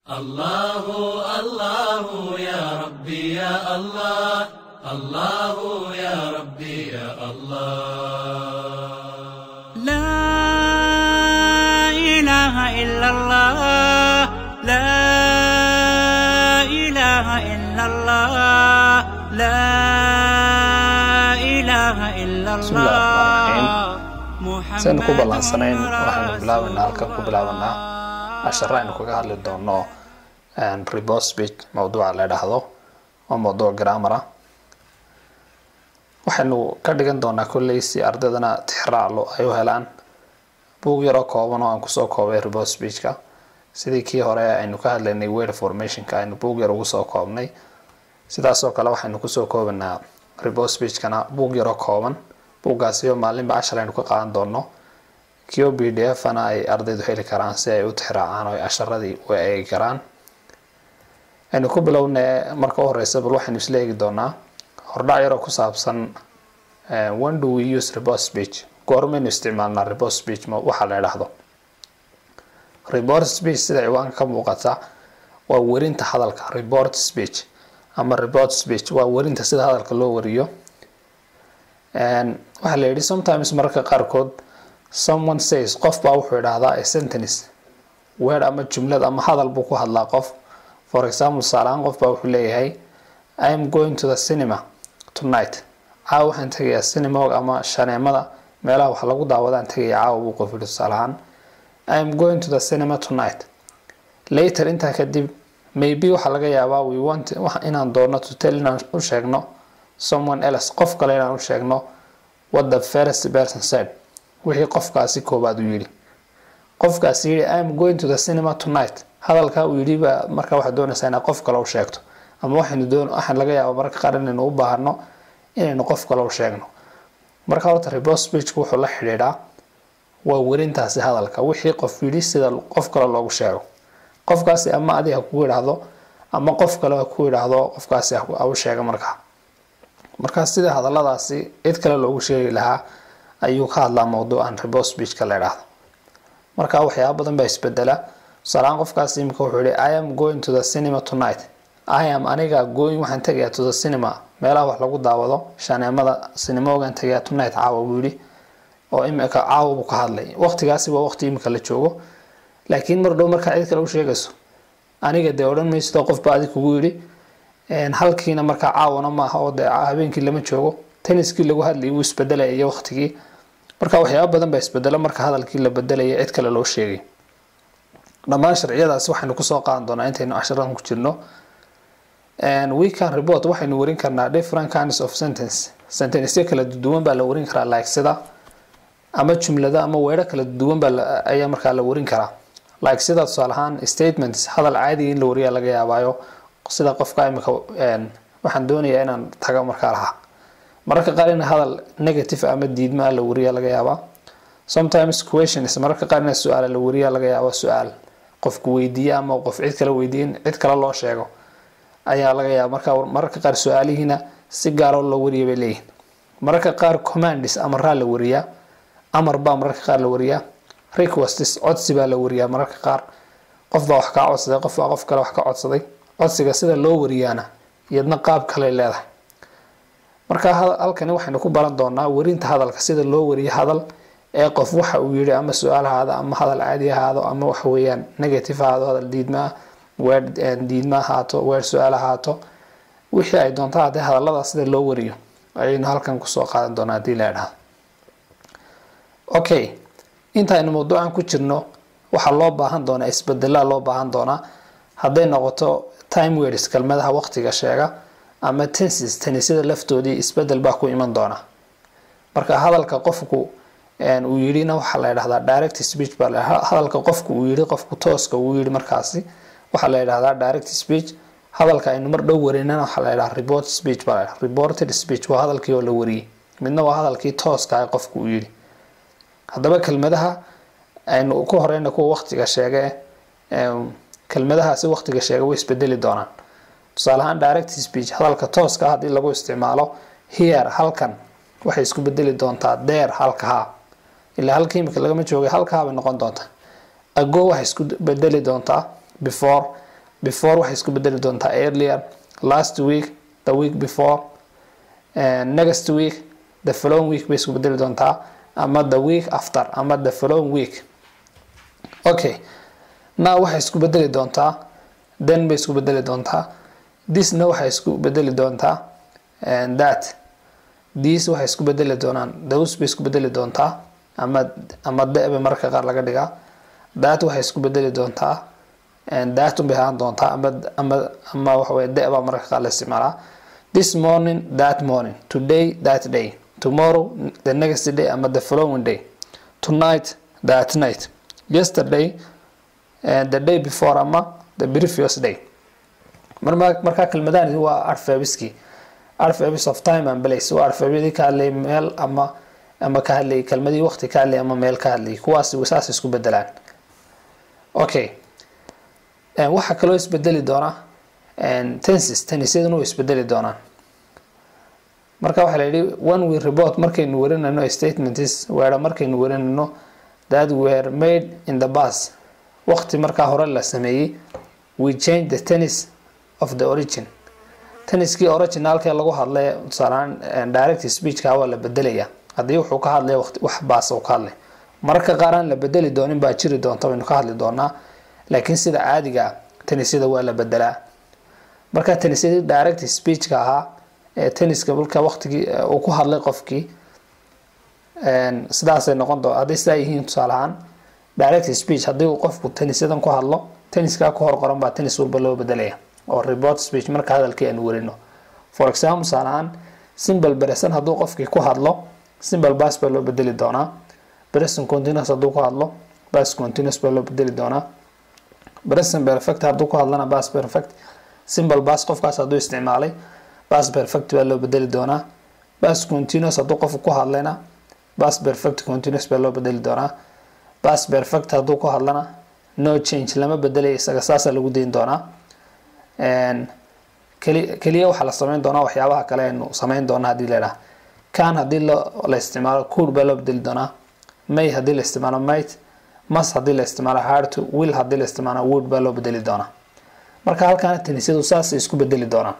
الله الله يا ربي يا الله الله يا ربي يا الله لا إله إلا الله لا إله إلا الله لا إله إلا بسم الله الرحمن الله saynu ku ballansanayn waxaynu bilaabaynaa halkan ku bilaabanaa casharo aynu kaga hadli doono report speech mawduuca la dhahdo oo mawduuc grammar ah waxaynu ka dhigan doonaa kolley si ardaydana tixraaclo ay u helaan buug yaroo kooban oo aan kusoo koobay report speechka sidii kii hore aynu ka hadlaynay word formationka aynu buug yar ugu soo koobnay sidaasoo kale waxaynu kusoo koobanaa report speechkana buug yaroo kooban buuggaasi oo maalinba cashar aynu ka qaadan doono kio b d f na ay ardaydu heli karaan si ay u tixraacaan oo ay casharadii u eegi karaan aynu ku bilowna marka u horeysa bal waxaynu isla eegi doonaa hordhac yaroo ku saabsan when do we use report speech goormaynu isticmaalnaa report speech ma waxaa la idhaahdo report speech sida ciwaanka ka muuqata waa werinta hadalka report speech ama report speech waa werinta sida hadalka loo wariyo waxaa la yidhi sometimes mararka qaarkood someone says qof baa wuxuu idhaahdaa a sentence word ama jumlad ama hadal buu ku hadlaa qof for example tusaalehaan qof baa wuxuu leeyahay i am going to the cinema tonight caawa waxaan tegayaa cinemog ama shaneemada meelaha wax lagu daawadaan tegaya caawa buu qof yidhi tusaalehaan i am going to the cinema tonight later intaa kadib maybe waxaa laga yaabaa we want inaan doono to tell inaan u sheegno someone else qof kale inaan u sheegno what the first person said wixii qofkaasi koobaad uu yidhi qofkaasi yidhi i am going to the cinema tonight hadalkaa uu yidhi baa markaa waxaad doonaysaa inaad qof kale u sheegto ama waxaynu doon waxaan laga yaaba mararka qaar inaynu u baahano inaynu qof kale u sheegno marka horta report speechku wuxuu la xidhiidhaa waa werintaasi hadalka wixii qof yidhi sida qof kale loogu sheego qofkaasi ama adi ha kugu idhaahdo ama qof kale ha ku idhaahdo qofkaasi ha u sheega markaa markaa sida hadaladaasi cid kale loogu sheegi lahaa ayuu ka hadlaa mawduucan report speechka la idhaahdo marka waxyaaba badan baa isbedela tusaalahaan qofkaasi imika wuxuu yihi i am going to the cinema tonight i am aniga going waxaan tegayaa to the cinema meelaha wax lagu daawado shaneemada cinemogaan tegayaa tonight caawa buu yihi oo imika caawa buu ka hadlay waqtigaasi waa waqti imika la joogo laakiin mar dhow markaa cid kale u sheegayso aniga dee odhan maysidoo qofba adig kugu yidhi halkiina markaa caawana maaha oo dee habeenkii lama joogo tenniskii lagu hadlayay wuu isbedelaya iyo waqtigii marka waxyaaba badan baa isbedelo marka hadalkii la bedelaya cid kale loo sheegay dhammaan sharciyadaasi waxaynu kusoo qaadan doonaa intaynu casharadan ku jirno weekend report waxaynu warin karnaa different kinds of sentence sentencyo kala duwan baa la warin karaa like sida ama jumlada ama weero kala duwan baa ayaa markaa la warin karaa like sida tusaale ahaan statements hadal caadiga in la wariyaa laga yaabaayo sida qofka imika waxaan doonayaa inaan tago markaa lahaa mararka qaar in hadal negative ama diidmaa la wariyaa laga yaabaa sometimes questions mararka qaar in su-aala la wariyaa laga yaabaa su-aal qofku weydiiya ama qof cid kale weydiiya in cid kale loo sheego ayaa laga yaaba marka mararka qaar su-aalihiina si gaaroo loo wariya bay leeyihin mararka qaar commands amaraa la wariyaa amar baa mararka qaar la wariyaa requests codsi baa la wariyaa mararka qaar qof baa wax kaa codsaday qof baa qof kale wax ka codsaday codsiga sida loo wariyaana iyadna qaab kale leedahay marka halkani waxaynu ku baran doonaa werinta hadalka sida loo wariyo hadal ee qof waxa uu yihi ama su-aal ahaado ama hadal caadi ahaado ama waxa weeyaan negative ahaado hadal diidmaa weer diidma ahaato weer su-aal ahaato wixii ay doonta haddee hadallada sida loo wariyo ayaynu halkan kusoo qaadan doonaa haddii la idhaahdo okay intaaynu mawduucan ku jirno waxaa loo baahan doonaa isbedelaa loo baahan doonaa hadday noqoto time words kelmadaha waqtiga sheega ama tenses tenisyada laftoodii isbedel baa ku iman doona marka hadalka qofku uu yidhina waxaa la idhahdaa direct speech baa la hadalka qofku uu yidhi qofku tooska uu yidhi markaasi waxaa la idhahdaa direct speech hadalka aynu mar dhow warinana waxaa la idhahdaa report speech baa la reported speech waa hadalkii oo la wariyey midna waa hadalkii tooska ah qofku uu yidhi haddaba kelmadaha aynu ku horeyna kuwa waqtiga sheege kelmadahaasi waqtiga sheega way isbedeli doonaan tusaale ahaan direct speech hadalka tooska ah haddii lagu isticmaalo here halkan waxay isku bedeli doontaa there halkahaa ilaa halka imika lagama joogay halkahaa bay noqon doontaa ago waxay isku bedeli doontaa before before waxay isku bedeli doontaa earlier last week the week before and next week the following week bay isku bedeli doontaa ama the week after ama the following week okay now waxay isku bedeli doontaa then bay isku bedeli doontaa thisna waxay isku bedeli doontaa and that these waxay isku bedeli doonaan those bay isku bedeli doontaa ama ama de bay mararka qaar laga dhigaa that waxay isku bedeli doontaa and that bay ahaan doontaa ama ama ama waxa weye de baa mararka qaar la isticmaalaa this morning that morning today that day tomorrow the next day ama the following day tonight that night yesterday and the day before ama the previous day marma markaa kelmadahani waa arfabiski arfabis of time and place waa arfabiyadii ka hadlayay meel ama ama ka hadlayay kelmadii waqti ka hadlayay ama meel ka hadlayay kuwaas saas isku bedelaan okay waxaa kaloo isbedeli doona tenses tennisyaduna way isbedeli doonaan marka waxaa la yidhi one we report markaynu warinayno statements weera markaynu warinayno that were made in the bus waqti markaa hore la sameeyey we change the tennis of the origin tenniskii originalkee lagu hadlay tusaalaan direct speechka waa la bedelaya haddii wuxuu ka hadlay wax baas uu ka hadlay mararka qaar aan la bedeli doonin baa jiri doonta waynu ka hadli doonaa laakiin sida caadiga tennisyada waa la bedelaa marka tennisyadii direct speechka ahaa ee tenniska marka waqtigii uu ku hadlay qofkii sidaasay noqon doon hadday sidaa yihiin tusaale ahaan direct speech haddii uu qofku tennisyadan ku hadlo tenniskaa ku hor qoran baa tennis walba loo bedelaya oo report speech marka hadalkii aanu warino for example tusaale ahaan simple present hadduu qofkii ku hadlo simple bas baa loo bedeli doonaa present continuous hadduu ku hadlo bas continuous baa loo bedeli doonaa present perfect hadduu ku hadlana bas perfect simple bas qofkaas hadduu isticmaalay bas perfect baa loo bedeli doonaa bas continuous hadduu qofku ku hadlayna bas perfect continuous baa loo bedeli doonaa bas perfect hadduu ku hadlana no change lama bedelaya isaga saasaa lagu dayn doonaa keli keliya waxaa la sameyn doonaa waxyaabaha kale aynu sameyn doona haddii laidhaha can haddii la isticmaalo cool baa loo bedeli doonaa may haddii la isticmaalo might mas haddii la isticmaalo hard will haddii la isticmaalo wood baa loo bedeli doonaa marka halkaana tenisyadu saasay isku bedeli doonaan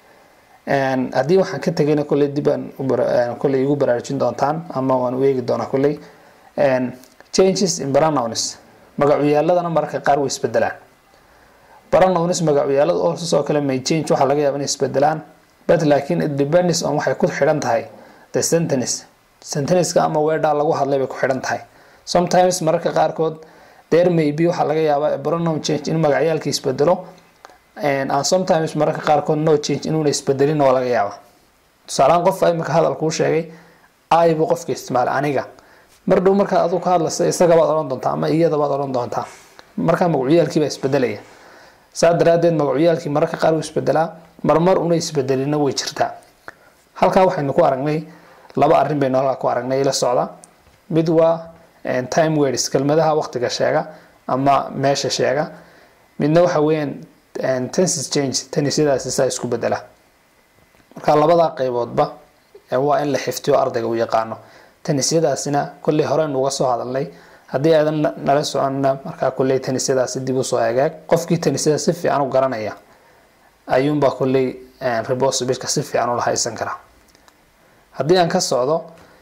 haddii waxaan ka tegayna kolley dib aan kolley igu baraarujin doontaan ama waan u eegi doonaa kolley changes in pronouns magacuyaaladana mararka qaar way isbedelaan pronouns magacuyaalada oo sidoo kale may change waxaa laga yaaba inay isbedelaan but laakiin it depends on waxay ku xidhan tahay the sentence sentenceka ama weedhaa lagu hadlay bay ku xidhan tahay sometimes mararka qaarkood there may be waxaa laga yaabaa pronoun change in magacyaalka isbedelo and sometimes mararka qaarkood no change inuuna isbedelin oo laga yaaba tusaalehaan qof imika hadal kuu sheegay ay buu qofka isticmaalay aniga mar dhow markaa aduu ka hadlaysa isagabaad odhan doontaa ama iyadabaad odhan doontaa markaa magacuyaalkiibaa isbedelaya saa daraadeed magacuyaalkii mararka qaar uu isbedelaa marmar una isbedelina way jirtaa halkaa waxaynu ku aragnay laba arrin baynu halkaa ku aragnay ila socda mid waa time words kelmadaha waqtiga sheega ama meesha sheega midna waxa weeyaan tenses change tennisyadaasi saa isku bedela marka labadaa qeyboodba waa in la xiftiyo ardayga uu yaqaano tennisyadaasina kolley horeynu uga soo hadalnay haddii aadan nala soconna markaa kolley tennisyadaasi dib usoo hagaag qofkii tennisyada si fiican u garanaya ayuunbaa kolley rebosbika si fiican ula haysan karaa haddii aan ka socdo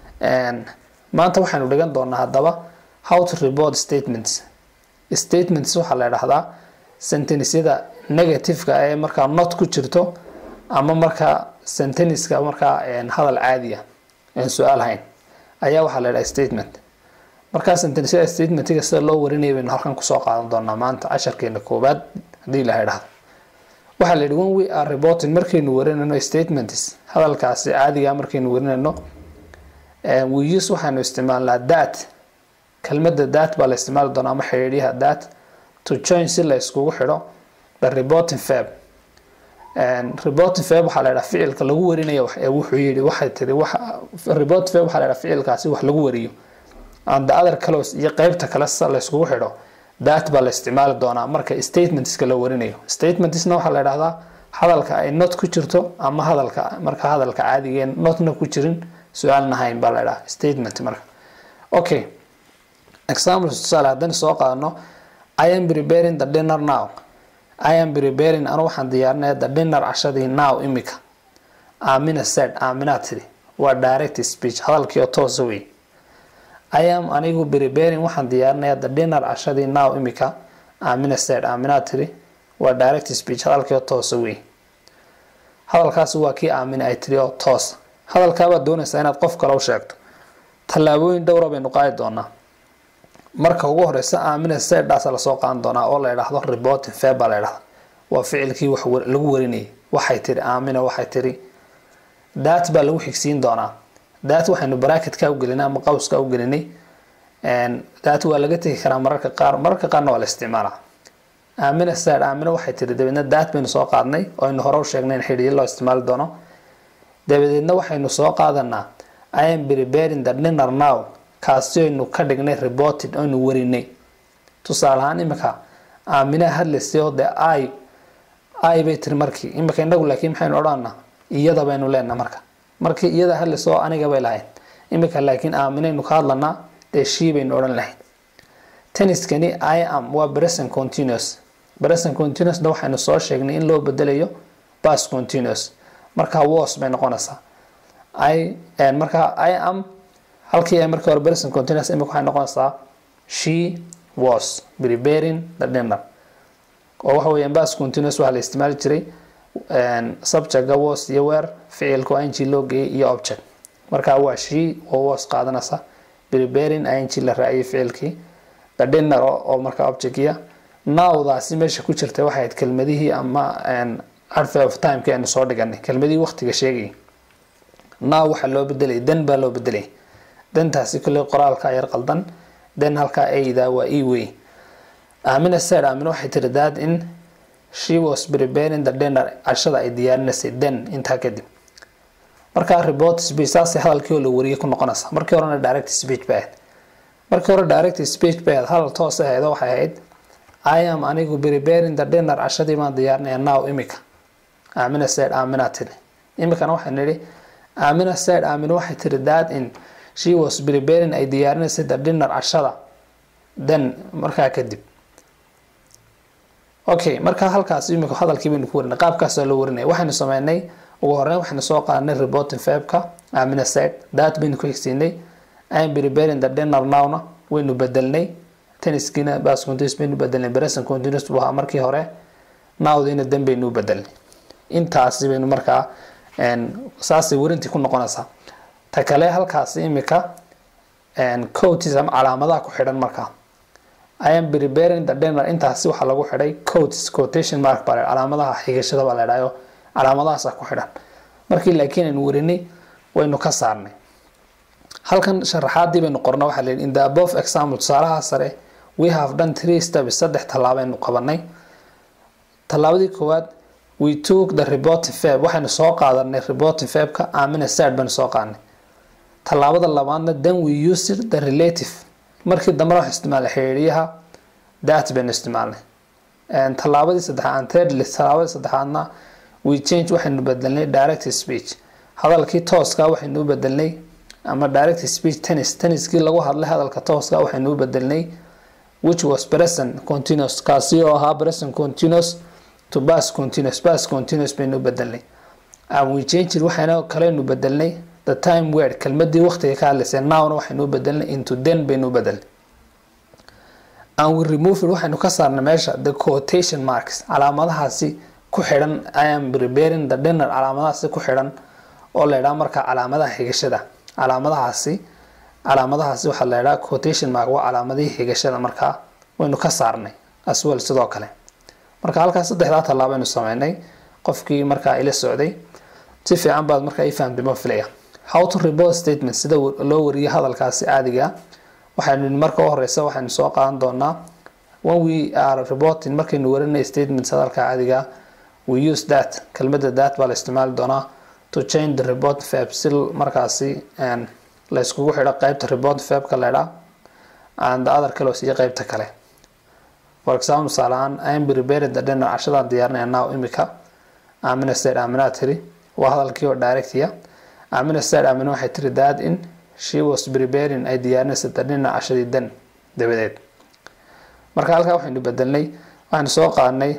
maanta waxaynu dhigan doonaa haddaba how to report statements statements waxaa la idhahdaa sentensyada negativeka ee markaa not ku jirto ama markaa senteniska markaa hadal caadiya aan su-aal hayn ayaa waxaa la idhaha statement markaa sentensyada statementiga sida loo warinaya baynu halkan kusoo qaadan doonaa maanta casharkeena koowaad haddii la idhahdo waxaa la yidhi when we are reporting markaynu warinayno statements hadalkaasi caadiga markaynu warinayno we use waxaanu isticmaalnaa that kelmadda that baa la isticmaali doonaa ama xidhiidyaha that to join si la iskugu xidho the reporting fab reporting fab waxaa la yidhaha ficilka lagu warinayo ee wuxuu yidhi waxay tiri wax report fab waxaa la yidhaha ficilkaasi wax lagu wariyo and the other close iyo qeybta kale si la iskugu xidho that baa la isticmaali doonaa marka statementska la warinayo statementsna waxaa la yidhahdaa hadalka ay not ku jirto ama hadalka marka hadalka caadigeen notna ku jirin su-aalna hayn baa la yidhaha statement marka okay example tusaale haddaan soo qaadano I am preparing the dinner now i am preparing anu waxaan diyaarinaya the dinner cashadii now imika amina said amina tiri waa direct speech hadalkii oo toosa wey i am anigu preparing waxaan diyaarinaya the dinner cashadii now imika amina said amina tiri waa direct speech hadalkii oo toosa wey hadalkaasi waa kii aamina ay tiri oo toosa hadalkaabaad doonaysaa inaad qof kale u sheegto tallaabooyin dhowra baynu qaadi doonaa marka ugu horeysa aamina sedhaas lasoo qaadan doonaa oo la idhaahdo reporting feb baa la idhahda waa ficilkii wax lagu warinayay waxay tiri aamina waxay tiri dat baa lagu xigsiin doonaa dat waxaynu bracketka ugelinay ama qawska ugelinay dat waa laga tegi karaa mararka qaar mararka qaarna waa la isticmaalaa aamina sad aamina waxay tiri dabeedna dat baynu soo qaadnay oo aynu hore u sheegnay in xidhiyo loo isticmaali doono dabadeedna waxaynu soo qaadanaa i am preparing the dinner now kaasi aynu ka dhignay reported aynu warinay tusaale ahaan imika aaminaha hadlaysay oo dee i i bay tiri markii imika inagu laakiin maxaynu odhanaa iyada baynu leenaha marka markii iyada hadlaysay oo aniga bay lahayd imika laakiin aaminaynu ka hadlanaa dee shii baynu odhan lahayd tenniskani i am waa present continuous present continuousna waxaynu soo sheegnay in loo bedelayo past continuous marka was bay noqonaysaa i marka i am halkii ay markii hore present continuous imika waxay noqonaysaa she was preparing the dinner oo waxa weeyaan past continuous waxaa la isticmaali jiray subjectga was iyo where ficilka ing loo geeyay iyo object marka waa she oo was qaadanaysa preparing ing la raaciyay ficilkii the dinner oo marka objectiya nowdaasi meesha ku jirta waxay ahayd kelmadihii ama adverb of timeki aynu soo dhiganay kelmadihii waqtiga sheegayay now waxaa loo bedelay den baa loo bedelay dentaasi kolley qoraalka yar qaldan den halkaa ayda waa e wey aamina said aamina waxay tiri dad in she was preparing the dinner cashada ay diyaarinaysay den intaa kadib markaa report speech saasay hadalkii oo la wariyay ku noqonaysa markii horena direct speech bay ahayd markii hore direct speech bay ahayd hadal toos ahayd waxay ahayd i am anigu preparing the dinner cashadii baan diyaarinaya now imika aamina said aamina tiri imikana waxay nidhi aamina said aamina waxay tiri dad in she was preparing ay diyaarinaysay the dinner cashada then markaa kadib okay markaa halkaas imika hadalkii baynu ku warinay qaabkaasaa loo warinaya waxaynu sameynay ugu horeyn waxaynu soo qaadanay reporting fabka amina said that baynu ku xigsiinay im preparing the dinner nowna waynu bedelnay tenniskiina bas continuous baynu bedelnay present continuous buu ahaa markii hore nowdiina dan baynu u bedelnay intaasi baynu markaa saasay warintii ku noqonaysaa ta kale halkaasi imika coatis ama calaamadaha ku xidhan markaa i am preparing the dinner intaasi waxaa lagu xidhay coats quotation mark baa calaamadaha xigashada baa la idhayo calaamadahaasa ku xidhan markii laakiin aynu warinay waynu ka saarnay halkan sharaxaadii baynu qorna waxaa layidhi in the above example tusaalaha sare we have done three steps saddex tallaabaynu qabanay tallaabadii koowaad we took the reporting fab waxaynu soo qaadanay reporting fabka amina sad baynu soo qaadnay tallaabada labaadna then we used the relative markii dambe wax isticmaalay xiriiriyaha that baynu isticmaalnay tallaabadii saddexaad thirdly tallaabadii saddexaadna we change waxaynu bedelnay direct speech hadalkii tooska waxaynu u bedelnay ama direct speech tennis tenniskii lagu hadlay hadalka tooska waxaynu u bedelnay which was present continuous kaasi oo ahaa present continuous to past continuous past continuous baynu u bedelnay and we changed waxayna kaleynu bedelnay the time word kelmadii waqtiga ka hadlaysay nowna waxaynu u bedelnay into then baynu u bedelnay and we removed waxaynu ka saarnay meesha the quotation marks calaamadahaasi ku xidhan i am preparing the dinner calaamadahaasi ku xidhan oo la idhaha markaa calaamadaha xigashada calaamadahaasi calaamadahaasi waxaa la idhaha quotation mark waa calaamadihii xigashada markaa waynu ka saarnay aswel sidoo kale marka halkaas saddexdaa tallaabaynu sameynay qofkii markaa ila socday si fiican baad markaa i fahamtay ma filaya how to report statement sida loo wariyo hadalkaasi caadiga waxaynu marka u horeysa waxaynu soo qaadan doonaa when we are reporting markaynu warinay statements hadalka caadiga we use that kelmada that baa la isticmaali doonaa to change the report fab si markaasi la iskugu xidho qeybta report fabka leedha and the other kale siiyo qeybta kale for example tusaale ahaan i am preparing the dinner cashadaan diyaarinaya now imika amina said amina tiri waa hadalkii oo directiya amina said amina waxay tiri that in she was preparing ay diyaarinaysa the dinner cashadii dan dabadeed marka halkaa waxaynu bedelnay waxaynu soo qaadnay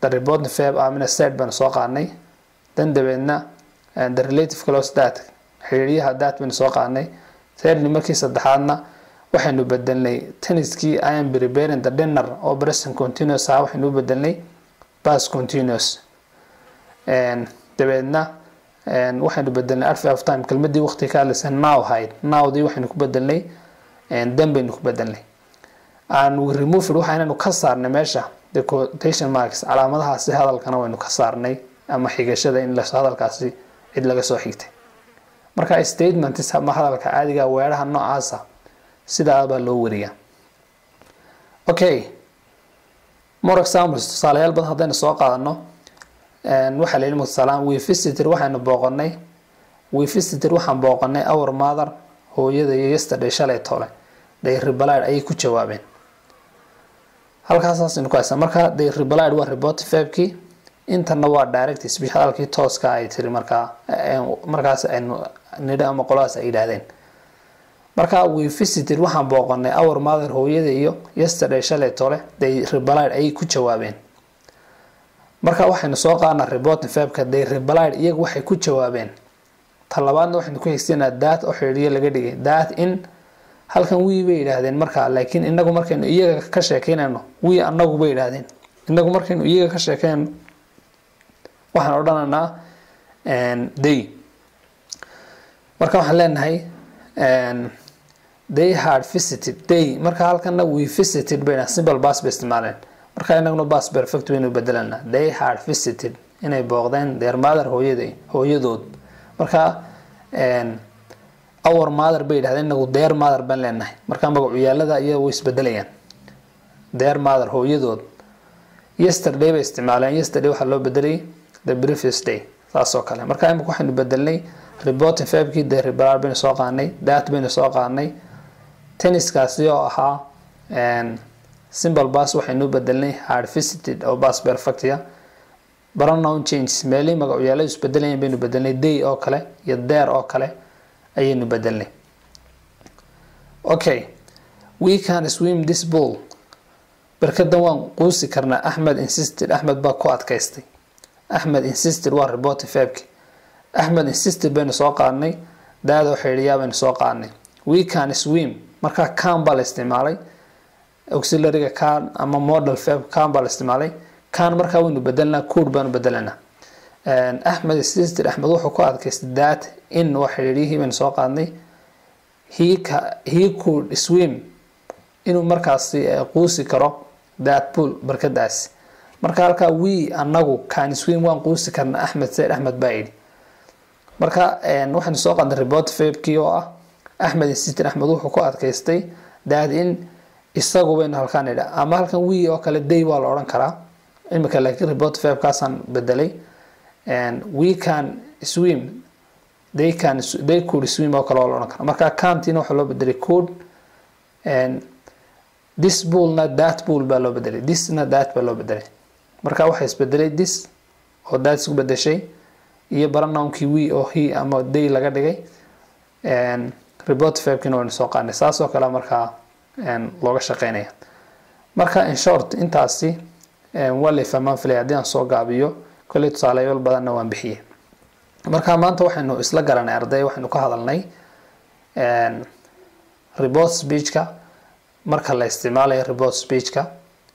the reporting verb amina said baanu soo qaadnay dan dabeedna the relative close that xiriiryaha that baynu soo qaadnay thirdly markii saddexaadna waxaynu bedelnay tenniskii i am preparing the dinner oo present continuous ah waxaynu u bedelnay past continuous dabeedna waxaynu bedelnay arfi of time kelmadii waqti ka hadlaysa now hayd nowdii waxaynu ku bedelnay dan baynu ku bedelnay and we remove it waxaynaynu ka saarnay meesha the quotation marks calaamadahaasi hadalkana waynu ka saarnay ama xigashada in la hadalkaasi cid laga soo xigtay marka statements ama hadalka caadiga weeraha noocaasa sidaa baa loo wariyaa okay more examples tusaalayaal badan haddaynu soo qaadano waxaa la yidhi musalaan we visited waxaynu booqanay we visited waxaan booqanay our mother hooyada iyo yesterday shalay tole they replied ayay ku jawaabeen halkaasaasaynu ku haysaa marka they replied waa report verbkii intana waa direct speech hadalkii tooska ay tiri markaa markaas aynu nidho ama qoladaas ay yidhaahdeen marka we visited waxaan booqanay our mother hooyada iyo yesterday shalay tole they replied ayay ku jawaabeen marka waxaynu soo qaadnaa reporting verbka they replied iyagu waxay ku jawaabeen talabaadna waxaynu ku xigsanaa that oo xidhiidyo laga dhigay that in halkan wii bay yidhaahdeen markaa laakiin inagu markaynu iyaga ka sheekeynayno wii anagu bay yidhaahdeen inagu markaynu iyaga ka sheekeynayno waxaan odhanaynaa day marka waxaan leenahay they had visited day marka halkana we visited bayna simple bas bay isticmaaleen marka inaguna bas perfect waynu bedelanaa they had visited inay booqdeen their mother hooyada hooyadood marka our mother bay yidhahdeen inagu their mother baan leenahay marka magacuyaalada iya way isbedelayaan their mother hooyadood yesterday bay isticmaaleen yesterday waxaa loo bedelay the previous day saas oo kale marka imika waxaynu bedelnay reporting verbkii the reparar baynu soo qaadnay that baynu soo qaadnay tenniskaasi oo ahaa simple bas waxaynu bedelnay hard visited oo bas perfectia pronoun changes meelihii magacyaaladu isbedelayeen baynu bedelnay day oo kale iyo there oo kale ayaynu bedelnay okay we can swim this pool barkadan waan quusi karnaa axmed insisted axmed baa ku adkaystay axmed insisted waa reporting verbki axmed insisted baynu soo qaadnay daadoo xidhiyaa baynu soo qaadnay we can swim markaa can baa la isticmaalay auxiliaryga can ama model verb can baa la isticmaalay can markaa waynu bedelnaa cood baanu bedelanaa axmed insisted axmed wuxuu ku adkaystay that in waa xidhiiryihii baynu soo qaadnay he he could swim inuu markaasi quusi karo that pool barkadaasi marka halkaa we anagu can swim waan quusi karna axmed said axmed baa yidhi marka waxaynu soo qaadnay report verbkii oo ah axmed insisted axmed wuxuu ku adkaystay that in isagu baynu halkaan idha ama halkan we oo kale day waa la odhan karaa imika laakiin report verbkaasaan bedelay we can swim they can they could swim oo kale waa la odhan karaa marka cantina waxaa loo bedelay could this bullna that bull baa loo bedelay thisna that baa loo bedelay marka waxaa isbedelay this oo that isku bedeshay iyo baranounkii we oo he ama day laga dhigay report verbkina waynu soo qaadnay saas oo kale markaa looga shaqeynaya marka in short intaasi waa lay fahmaan filay haddii aan soo gaabiyo kolley tusaaleyaal badanna waan bixiyey marka maanta waxaynu isla garanay arday waxaynu ka hadalnay report speechka marka la isticmaalayo report speechka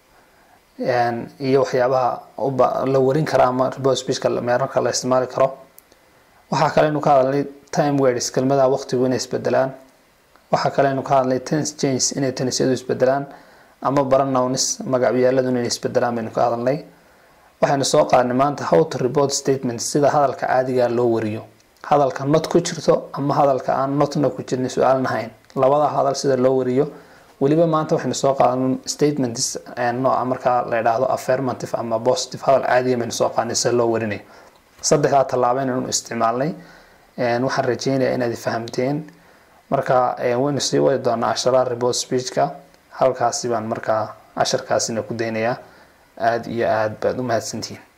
iyo waxyaabaha la warin kara ama report speechka marka la isticmaali karo waxaa kaleynu ka hadalnay time words kelmadaha waqtigu inay isbedelaan waxaa kaleynu ka hadalnay tense change inay tennisyadu isbedelaan ama baranownis magacyaaladu inay isbedelaan baynu ka hadalnay waxaynu soo qaadnay maanta how to report statement sida hadalka caadiga loo wariyo hadalka not ku jirto ama hadalka aan notna ku jirin su-aaln ahayn labada hadal sida loo wariyo weliba maanta waxaynu soo qaadan statements nooca markaa la idhaahdo affirmative ama positive hadal caadiga baynu soo qaadnay sida loo warinayo saddexdaa tallaabo inaynu isticmaalnay waxaan rajeynayaa inaad fahamteen marka waynu sii wadi doonaa casharaha report speechka halkaasi baan markaa casharkaasina ku daynayaa aada iyo aada baad u mahadsantihiin